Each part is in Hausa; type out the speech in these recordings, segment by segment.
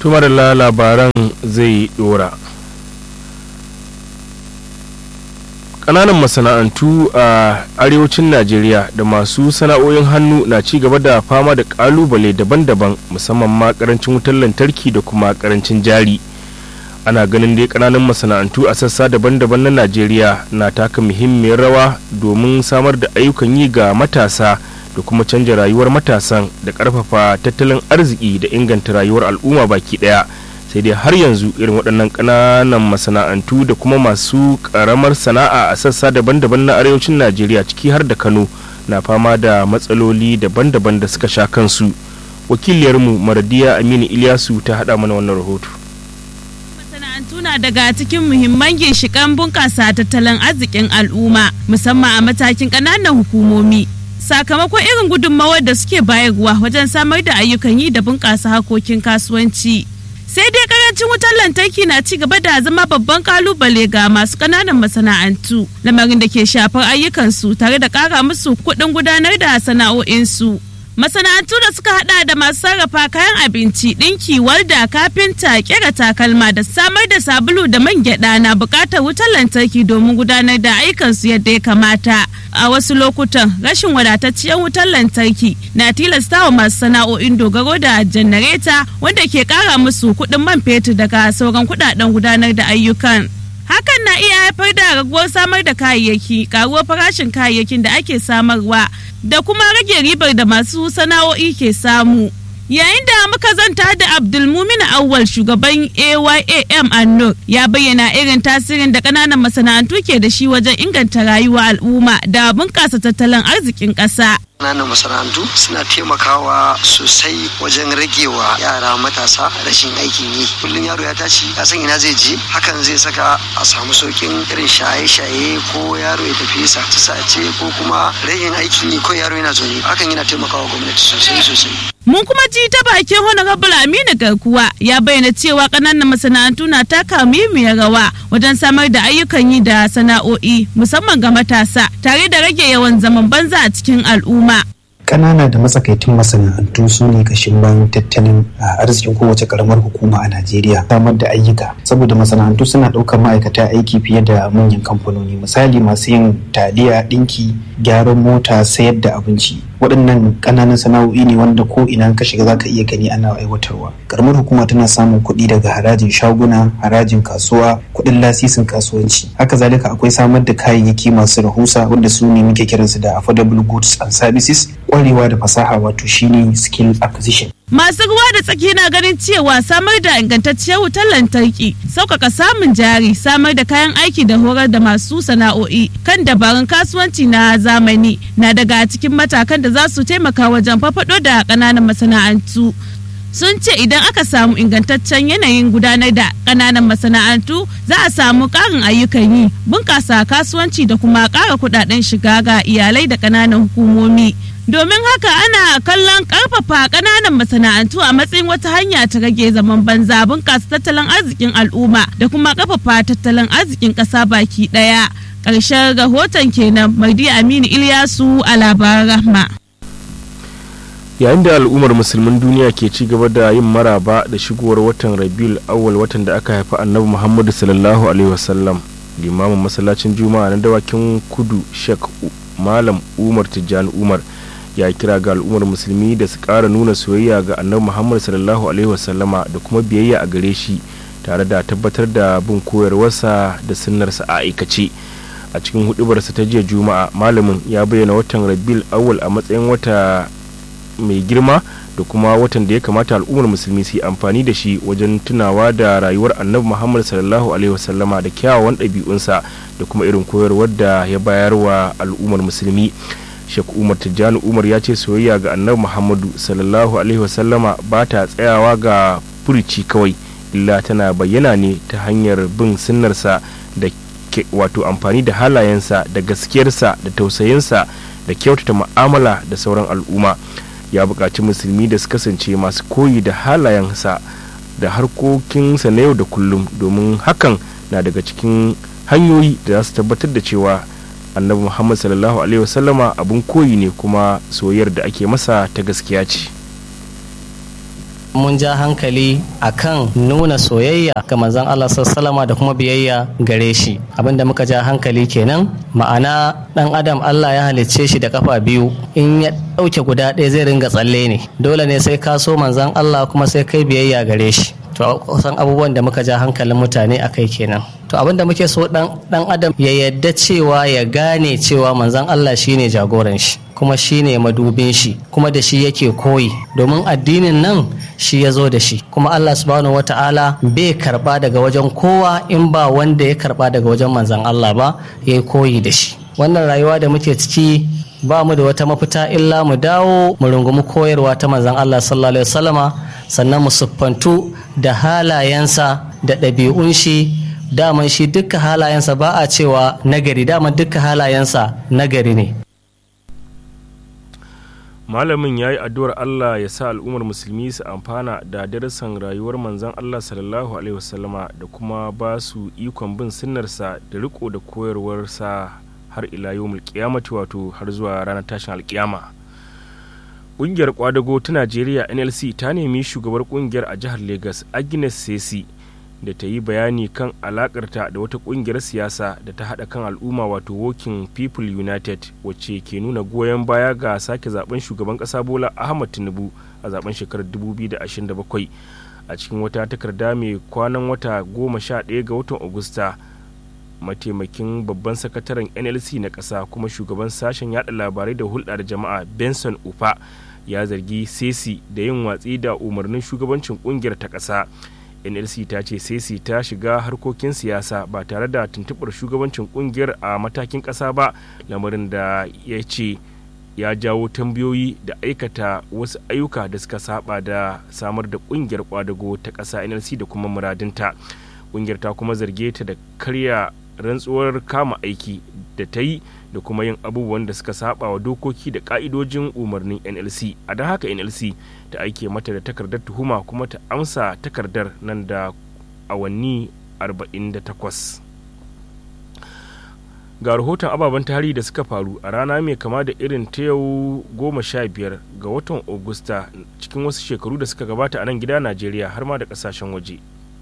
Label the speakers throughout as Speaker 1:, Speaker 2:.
Speaker 1: tumar labaran zai dora ƙananan masana'antu a arewacin najeriya da masu sana'o'in hannu na ci gaba da fama da ƙalubale daban-daban musamman ma ƙarancin wutar lantarki da kuma ƙarancin jari ana ganin dai ƙananan masana'antu a sassa daban-daban na najeriya na taka muhimmiyar rawa domin samar da ayyukan yi ga matasa da kuma canja rayuwar matasan da ƙarfafa tattalin arziki da inganta rayuwar al'umma baki ɗaya sai dai har yanzu irin waɗannan ƙananan masana'antu da kuma masu ƙaramar sana'a a sassa daban-daban na arewacin najeriya ciki har da kano na fama da matsaloli daban-daban da suka sha kansu wakiliyarmu maradiya aminu ilyasu ta haɗa mana wannan rahoto
Speaker 2: masana'antu na daga cikin muhimman ginshiƙan bunƙasa tattalin arzikin al'umma musamman a matakin ƙananan hukumomi sakamakon irin gudunmawar da suke bayarwa wajen samar da ayyukan yi da bunƙasa harkokin kasuwanci sai dai karancin wutar lantarki na ci gaba da zama babban kalubale ga masu ƙananan masana'antu lamarin da ke shafar ayyukansu tare da ƙara musu kuɗin gudanar da sana'o'insu masana'antu da suka hada da masu sarrafa kayan abinci ɗinki walda kafinta kera takalma da samar da sabulu da man gyada na buƙatar wutar lantarki domin gudanar da ayyukansu yadda ya kamata a wasu lokutan rashin wadatacciyar wutar lantarki na tilasta wa masu sana'o'in dogaro da janareta wanda ke ƙara musu kuɗin man fetur daga sauran kuɗaɗen gudanar da ayyukan hakan na iya haifar da raguwar samar da kayayyaki karuwar farashin kayayyakin da ake samarwa da kuma rage ribar da masu sana'o'i ke samu yayin da muka zanta da abdulmumin awwal shugaban ayam annur ya bayyana irin tasirin da kananan masana'antu ke da shi wajen inganta rayuwa al'umma da bunƙasa tattalin arzikin ƙasa
Speaker 3: ƙananan masana'antu suna taimakawa sosai wajen ragewa yara matasa rashin aikin yi kullum yaro ya tashi ya san ina zai je hakan zai saka a samu saukin irin shaye-shaye ko yaro ya tafi sace-sace ko kuma rashin aikin yi ko yaro yana zaune hakan yana taimakawa gwamnati sosai sosai
Speaker 2: Mun kuma ji ta bakin Honorable Aminu Garkuwa ya bayyana cewa ƙananan masana'antu na taka muhimmiyar rawa wajen samar da ayyukan yi da sana'o'i musamman ga matasa tare da rage yawan zaman banza a cikin al'umma.
Speaker 4: Ƙanana da matsakaitun masana'antu su ne kashin bayan tattalin arzikin kowace karamar hukuma a Najeriya samar da ayyuka saboda masana'antu suna ɗaukar ma'aikata aiki fiye da manyan kamfanoni misali masu yin taliya ɗinki gyaran mota sayar da abinci waɗannan ƙananan sana'o'i ne wanda ko ina ka shiga zaka iya gani ana aiwatarwa karamar hukuma tana samun kuɗi daga harajin shaguna harajin kasuwa kuɗin lasisin kasuwanci haka zalika akwai samar da kayayyaki masu rahusa wanda su ne muke kiransu da affordable goods and services kwarewa da fasaha wato shine skill acquisition
Speaker 2: Masu ruwa da tsaki na ganin cewa samar da ingantacciyar wutar lantarki, sauƙaƙa samun jari, samar da kayan aiki da horar da masu sana'o'i kan dabarun kasuwanci na zamani na daga cikin matakan da za su taimaka wajen fafaɗo da ƙananan masana'antu. sun ce idan aka samu ingantaccen yanayin gudanar da ƙananan masana'antu za a samu ƙarin ayyukan yi bunƙasa kasuwanci da kuma ƙara kuɗaɗen shiga ga iyalai da ƙananan hukumomi domin haka ana kallon ƙarfafa ƙananan masana'antu a matsayin wata hanya ta rage zaman banza bunƙasa tattalin arzikin al'umma da kuma ƙarfafa tattalin arzikin ƙasa baki ɗaya ƙarshen rahoton kenan mardi aminu ilyasu a labaran rahma
Speaker 1: yayin da al'ummar musulmin duniya ke ci gaba da yin maraba da shigowar watan rabiul awwal watan da aka haifi annabi muhammadu sallallahu alaihi wasallam limamin masallacin juma'a na dawakin kudu shek malam umar tijjani umar ya kira ga al'ummar musulmi da su ƙara nuna soyayya ga annabi muhammadu sallallahu alaihi wasallama da kuma biyayya a gare shi tare da tabbatar da bin koyarwarsa da sunnarsa a aikace a cikin hudubarsa ta jiya juma'a malamin ya bayyana watan rabiul awwal a matsayin wata mai girma da kuma watan da ya kamata al'ummar musulmi su yi amfani da shi wajen tunawa da rayuwar annabi muhammad sallallahu alaihi wasallama da kyawawan ɗabi'unsa da kuma irin koyarwar da ya bayar wa al'ummar musulmi shek umar tijjani umar ya ce soyayya ga annabi muhammadu sallallahu alaihi wasallama ba ta tsayawa ga furici kawai illa tana bayyana ne ta hanyar bin sunnarsa da wato amfani da halayensa da gaskiyarsa da tausayinsa da kyautata mu'amala da sauran al'umma ya buƙaci musulmi da su kasance masu koyi da halayensa da harkokinsa na yau da kullum domin hakan na daga cikin hanyoyi da za su tabbatar da cewa annabi muhammad sallallahu alaihi wasallama abin koyi ne kuma soyayyar da ake masa ta gaskiya ce
Speaker 5: mun ja hankali akan nuna soyayya ga manzon Allah sallama da kuma biyayya gare shi abinda muka ja hankali kenan ma'ana dan adam Allah ya halicce shi da kafa biyu in ya ɗauke guda ɗaya zai ringa tsalle ne dole ne sai ka so manzon Allah kuma sai kai biyayya gare shi to kusan abubuwan da muka ja hankalin mutane a kai kenan to abin da muke so dan adam ya yadda cewa ya gane cewa manzon Allah shine jagoran shi kuma shine madubin shi kuma da shi yake koyi domin addinin nan shi ya zo da shi kuma Allah subhanahu wata'ala bai karba daga wajen kowa in ba wanda ya karba daga wajen manzon Allah ba ya koyi da shi wannan rayuwa da muke ciki ba mu da wata mafita illa mu dawo mu rungumi koyarwa ta manzon Allah sallallahu alaihi wasallama sannan mu siffantu da halayensa da ɗabi'un shi daman shi dukkan halayensa ba a cewa nagari daman dukkan halayensa nagari ne
Speaker 1: malamin ya yi addu'ar allah ya sa al'ummar musulmi su amfana da darasan rayuwar manzan allah sallallahu alaihi wasallama da kuma ba su ikon bin sunnarsa da riko da koyarwarsa har ila yau mulkiyamati wato har zuwa ranar tashin alkiyama ƙungiyar kwadago ta najeriya nlc ta nemi shugabar ƙungiyar a jihar lagos agnes sesi da ta yi bayani kan alakarta da wata ƙungiyar siyasa da ta haɗa kan al'umma wato working people united wacce ke nuna goyon baya ga sake zaben shugaban ƙasa bola ahmad tinubu a zaben shekarar 2027 a cikin wata takarda mai kwanan wata goma sha ɗaya ga watan agusta mataimakin babban sakataren nlc na ƙasa kuma shugaban sashen yada labarai da hulɗa da jama'a benson ufa ya zargi sesi da yin watsi da umarnin shugabancin ƙungiyar ta ƙasa nlc ta ce sesi ta shiga harkokin siyasa ba tare da tuntuɓar shugabancin ƙungiyar a matakin ƙasa ba lamarin da ya ce ya jawo tambayoyi da aikata wasu ayyuka da suka saba da samar da ƙungiyar kwadago ta ƙasa nlc da kuma muradinta ƙungiyar ta kuma zarge ta da karya rantsuwar kama aiki da ta yi da kuma yin abubuwan da suka saba wa dokoki da ka'idojin umarnin nlc a don haka nlc ta aike mata da takardar tuhuma kuma ta amsa takardar nan da awanni 48 ga rahoton ababen tarihi da suka faru a rana mai kama da irin ta yau goma sha biyar ga watan augusta cikin wasu shekaru da suka gabata a nan gida najeriya har ma da kasashen waje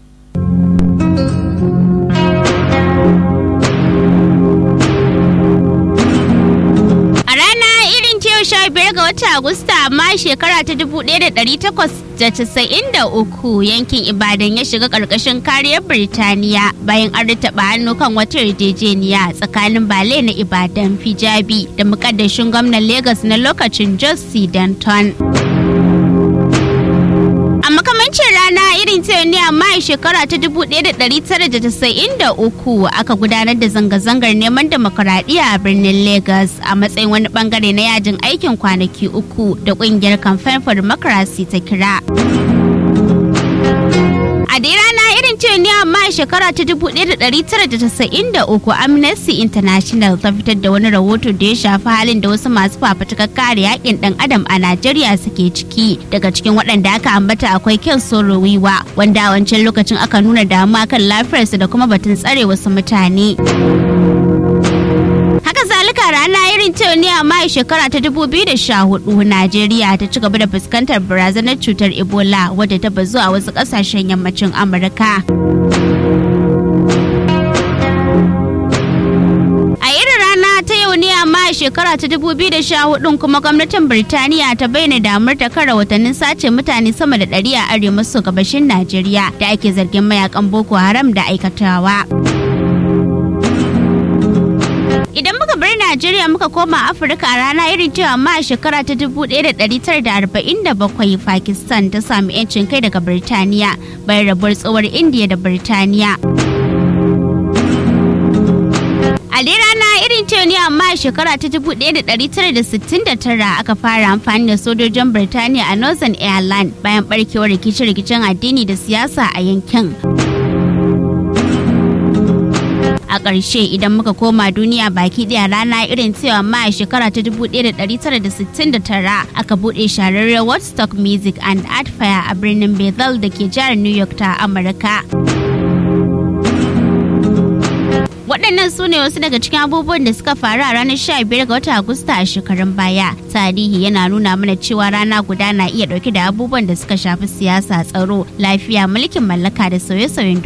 Speaker 6: sha biyar ga watan Agusta amma shekara ta dubu ɗaya da ɗari takwas da casa'in da uku yankin Ibadan ya shiga ƙarƙashin kariyar Birtaniya bayan an taɓa hannu kan wata yarjejeniya tsakanin Bale na Ibadan Fijabi da mukaddashin gwamnan Legas na lokacin Jos C. Danton. A makamancin rana irin ta ne amma a shekara ta 1993 aka gudanar da zanga-zangar neman demokuraɗiyya a birnin Lagos a matsayin wani bangare na yajin aikin kwanaki uku da ƙungiyar Campaign for Democracy ta kira. A dai rana irin ce ne amma a shekara ta 1993 Amnesty International ta fitar da wani rahoto da ya shafi halin da wasu masu fafutukar kare yakin dan adam a Najeriya suke ciki. Daga cikin waɗanda aka ambata akwai Ken Soro Wiwa wanda a wancan lokacin aka nuna damuwa kan lafiyarsa da kuma batun tsare wasu mutane. Haka zalika rana irin ta ne amma a shekara ta 2014 Najeriya ta ci gaba da fuskantar barazanar cutar Ebola wadda ta bazu a wasu kasashen yammacin Amurka. A irin rana ta yau ne amma a shekara ta 2014 kuma gwamnatin Birtaniya ta bayyana damar ta kara watannin sace mutane sama da 100 a arewa maso gabashin Najeriya da ake zargin mayakan Boko Haram da aikatawa. Idan muka bar Najeriya muka koma Afirka a rana irin cewa amma a shekara ta 1947 Pakistan ta sami 'yancin kai daga Birtaniya bayan rabuwar tsohuwar Indiya da Birtaniya. A dai rana irin ce ne amma a shekara ta 1969 aka fara amfani da sojojin Birtaniya a Northern Ireland bayan barkewar rikice-rikicen addini da siyasa a yankin. a ƙarshe idan muka koma duniya baki ɗaya rana irin cewa ma a shekara ta 1969 aka buɗe shahararren Woodstock Music and Art Fair a birnin Bethel da ke jihar New York ta Amurka. waɗannan su ne wasu daga cikin abubuwan da suka faru a ranar 15 ga watan agusta a shekarun baya tarihi yana nuna mana cewa rana guda na iya ɗauke da abubuwan da suka shafi siyasa tsaro lafiya mulkin mallaka da sauye-sauyen